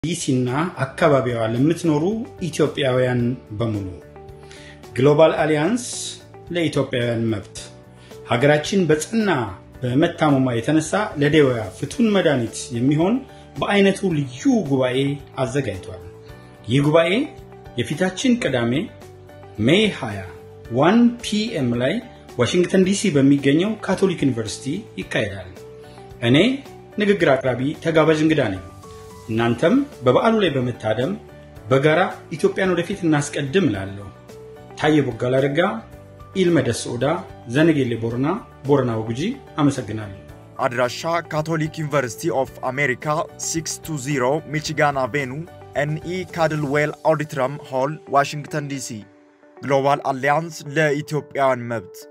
ዲሲና አካባቢዋ ለምትኖሩ ኢትዮጵያውያን በሙሉ ግሎባል አሊያንስ ለኢትዮጵያውያን መብት ሀገራችን በጽና በመታመሟ የተነሳ ለደዌዋ ፍቱን መድኃኒት የሚሆን በአይነቱ ልዩ ጉባኤ አዘጋጅቷል። ይህ ጉባኤ የፊታችን ቅዳሜ ሜይ 20 1 ፒኤም ላይ ዋሽንግተን ዲሲ በሚገኘው ካቶሊክ ዩኒቨርሲቲ ይካሄዳል። እኔ ንግግር አቅራቢ ተጋባዥ እንግዳ ነኝ። እናንተም በበዓሉ ላይ በመታደም በጋራ ኢትዮጵያን ወደፊት እናስቀድም እላለሁ። ታየ ቦጋላ ረጋ፣ ኢልመደስ ኦዳ፣ ዘነጌሌ ቦረና፣ ቦረና ወጉጂ። አመሰግናለሁ። አድራሻ ካቶሊክ ዩኒቨርሲቲ ኦፍ አሜሪካ 620 ሚቺጋን አቬኑ ኤንኢ ካድልዌል ኦዲትረም ሆል ዋሽንግተን ዲሲ። ግሎባል አሊያንስ ለኢትዮጵያውያን መብት